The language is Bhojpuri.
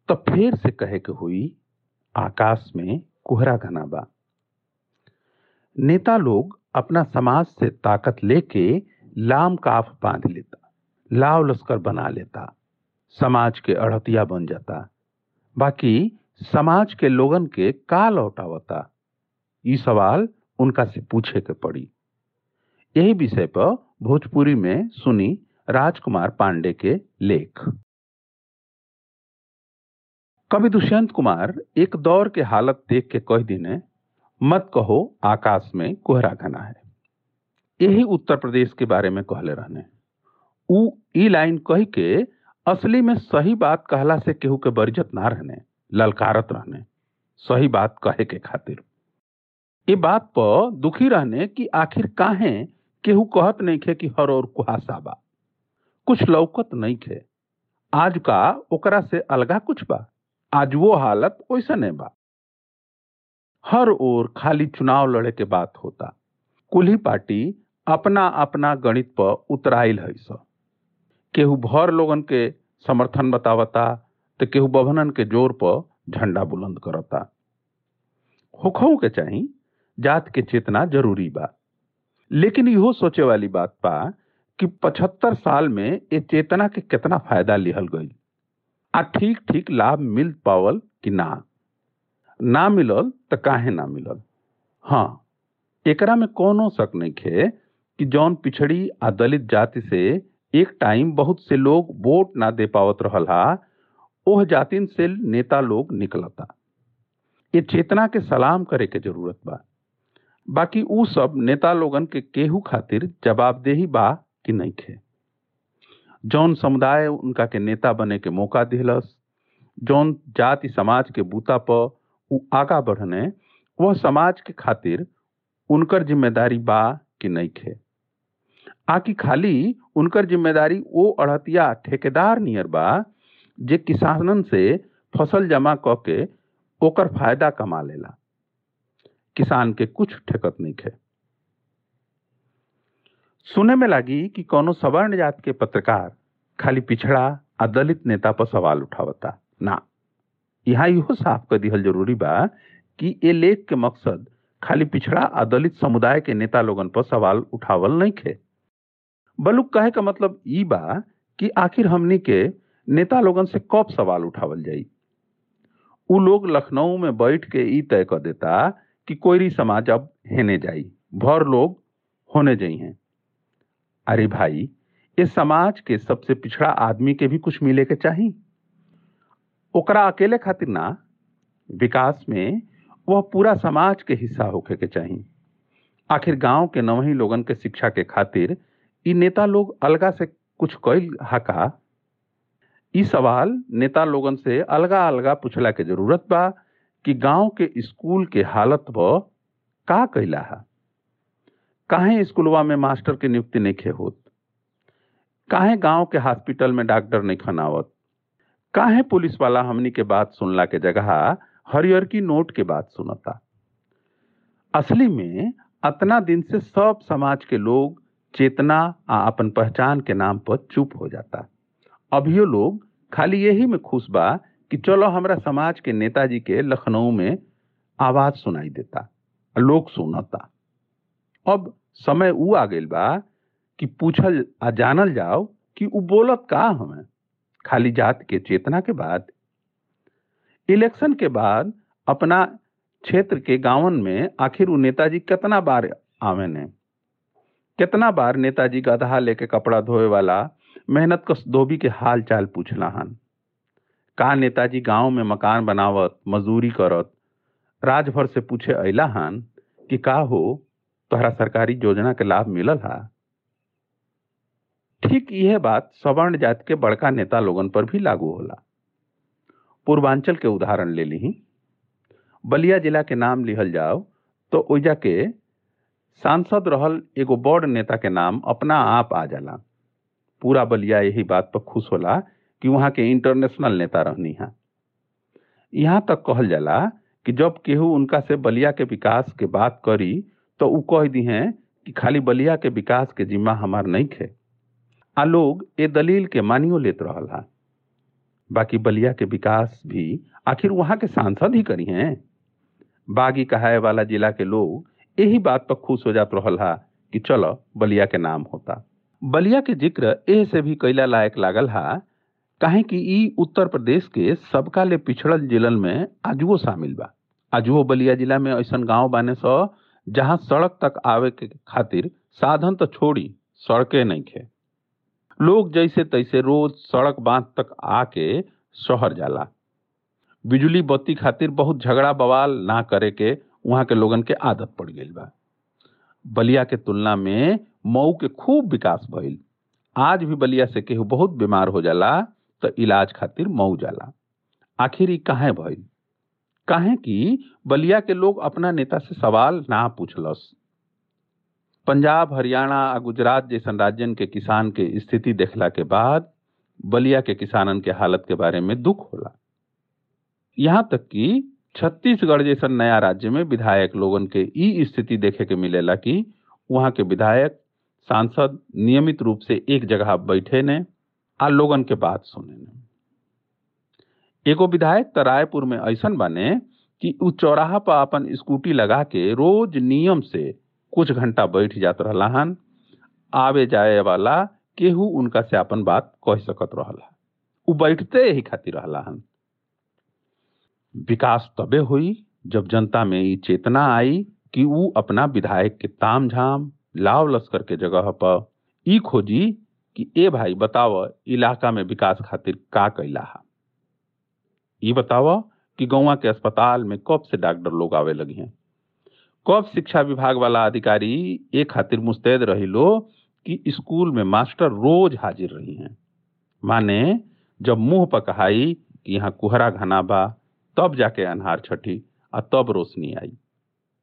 तो फिर से कहे के हुई आकाश में कोहरा घना बा नेता लोग अपना समाज से ताकत लेके लाम काफ बांध लेता लाव लश्कर बना लेता समाज के अड़तिया बन जाता बाकी समाज के लोगन के का लौटावता ई सवाल उनका से पूछे के पड़ी यही विषय पर भोजपुरी में सुनी राजकुमार पांडे के लेख कवि दुष्यंत कुमार एक दौर के हालत देख के कह दिने मत कहो आकाश में कोहरा घना है यही उत्तर प्रदेश के बारे में कहले रहने उ ई लाइन कही के असली में सही बात कहला से केहू के बरिजत ना रहने ललकारत रहने सही बात कहे के खातिर ये बात पर दुखी रहने कि आखिर काहे केहू कहत नहीं खे कि हर और कुहासा बा कुछ लौकत नहीं खे आज का ओकरा से अलगा कुछ बा आज वो हालत वैसा नहीं बा हर ओर खाली चुनाव लड़े के बात होता कुल्ही पार्टी अपना अपना गणित पर उतराइल है स केहू भर लोगन के समर्थन बतावता तो केहू बभनन के जोर पर झंडा बुलंद करता होखऊ के चाही जात के चेतना जरूरी बा लेकिन इहो सोचे वाली बात बा कि पचहत्तर साल में ये चेतना के कितना फायदा लिहल गई आ ठीक ठीक लाभ मिल पावल कि ना ना मिलल तो काहे ना मिलल हाँ एकरा में कोनो शक नहीं खे कि जौन पिछड़ी आ दलित जाति से एक टाइम बहुत से लोग वोट ना दे पावत रहल हा ओह जातिन से नेता लोग निकलता ये चेतना के सलाम करे के जरूरत बा बाकी उ सब नेता लोगन के केहू खातिर जवाबदेही बा कि नहीं खे जौन समुदाय उनका के नेता बने के मौका दिलस जौन जाति समाज के बूता पर उ आगा बढ़ने वह समाज के खातिर उनकर जिम्मेदारी बा कि नहीं खे आकि खाली उनकर जिम्मेदारी वो अड़तिया ठेकेदार नियर बा जे किसानन से फसल जमा क के ओकर फायदा कमा लेला किसान के कुछ ठेकत नहीं खे सुने में लगी कि कोनो सवर्ण जात के पत्रकार खाली पिछड़ा आ दलित नेता पर सवाल उठावता ना यहाँ इहो साफ कर दिहल जरूरी बा कि ये लेख के मकसद खाली पिछड़ा आ दलित समुदाय के नेता लोगन पर सवाल उठावल नहीं खे बलुक कहे का मतलब ई बा कि आखिर हमनी के नेता लोगन से कब सवाल उठावल जाई उ लोग लखनऊ में बैठ के ई तय कर देता कि कोयरी समाज अब हेने जाई भर लोग होने जाई हैं अरे भाई इस समाज के सबसे पिछड़ा आदमी के भी कुछ मिले के चाहिए ओकरा अकेले खातिर ना विकास में वह पूरा समाज के हिस्सा होके के चाहिए आखिर गांव के नवही लोगन के शिक्षा के खातिर ई नेता लोग अलगा से कुछ कैल हका ई सवाल नेता लोगन से अलगा अलगा पूछला के जरूरत बा कि गांव के स्कूल के हालत ब का कैला है काहे स्कूलवा में मास्टर के नियुक्ति नहीं खे होत काहे गांव के हॉस्पिटल में डॉक्टर नहीं खनावत काहे पुलिस वाला हमनी के बात सुनला के जगह हरियर की नोट के बात सुनता असली में अतना दिन से सब समाज के लोग चेतना आ अपन पहचान के नाम पर चुप हो जाता अभियो लोग खाली यही में खुश बा कि चलो हमरा समाज के नेताजी के लखनऊ में आवाज सुनाई देता लोग सुनता अब समय ऊ आ गइल बा कि पूछल आ जानल जाओ कि उ बोलत का हमें खाली जात के चेतना के बाद इलेक्शन के बाद अपना क्षेत्र के गांवन में आखिर उ नेताजी कितना बार आवे ने कितना बार नेताजी गधा लेके कपड़ा धोए वाला मेहनत कस धोबी के हाल चाल पूछला हन का नेताजी गांव में मकान बनावत मजदूरी करत राजभर से पूछे अला हन कि का हो तोहरा सरकारी योजना के लाभ मिलल हा ठीक यह बात सवर्ण जाति के बड़का नेता लोगन पर भी लागू होला पूर्वांचल के उदाहरण ले ली बलिया जिला के नाम लिहल जाओ तो ओइजा के सांसद रहल एगो बड़ नेता के नाम अपना आप आ जाला पूरा बलिया यही बात पर खुश होला कि वहाँ के इंटरनेशनल नेता रहनी है यहाँ तक कहल जाला कि जब केहू उनका से बलिया के विकास के बात करी तो उ कह दी हैं कि खाली बलिया के विकास के जिम्मा हमार नहीं खे आ लोग ए दलील के मानियो लेत रहल हा बाकी बलिया के विकास भी आखिर वहां के सांसद ही करी हैं बागी कहाए वाला जिला के लोग यही बात पर खुश हो जात रहल हा कि चलो बलिया के नाम होता बलिया के जिक्र एह से भी कैला लायक लागल हा काहे कि ई उत्तर प्रदेश के सबका ले पिछड़ल जिलन में आजुओ शामिल बा आजुओ बलिया जिला में ऐसन गांव बाने सो जहां सड़क तक आवे के खातिर साधन तो छोड़ी सड़के नहीं खे लोग जैसे तैसे रोज सड़क बांध तक आके शहर जाला बिजली बत्ती खातिर बहुत झगड़ा बवाल ना करे के वहां के लोगन के आदत पड़ गई बा बलिया के तुलना में मऊ के खूब विकास भइल आज भी बलिया से केहू बहुत बीमार हो जाला तो इलाज खातिर मऊ जाला आखिर ई काहे भइल काहे कि बलिया के लोग अपना नेता से सवाल ना पूछलस पंजाब हरियाणा आ गुजरात जैसन राज्यन के किसान के स्थिति देखला के बाद बलिया के किसानन के हालत के बारे में दुख होला यहाँ तक कि छत्तीसगढ़ जैसन नया राज्य में विधायक लोगन के ई स्थिति देखे के मिलेला कि वहाँ के विधायक सांसद नियमित रूप से एक जगह बैठे ने आ लोगन के बात सुने ने एगो विधायक त रायपुर में ऐसन बने कि उ चौराहा पर अपन स्कूटी लगा के रोज नियम से कुछ घंटा बैठ जात रहला हन आवे जाए वाला केहू उनका से अपन बात कह सकत रहला उ बैठते ही खातिर रहला हन विकास तबे हुई जब जनता में ई चेतना आई कि उ अपना विधायक के ताम झाम लाव लश्कर के जगह पर ई खोजी कि ए भाई बताव इलाका में विकास खातिर का कैला हा ई बताव कि गौवा के अस्पताल में कब से डॉक्टर लोग आवे लगी हैं कब शिक्षा विभाग वाला अधिकारी ए खातिर मुस्तैद रही लो कि स्कूल में मास्टर रोज हाजिर रही हैं माने जब मुंह पर कहाई कि यहाँ कुहरा घना बा तब जाके अनहार छठी आ तब रोशनी आई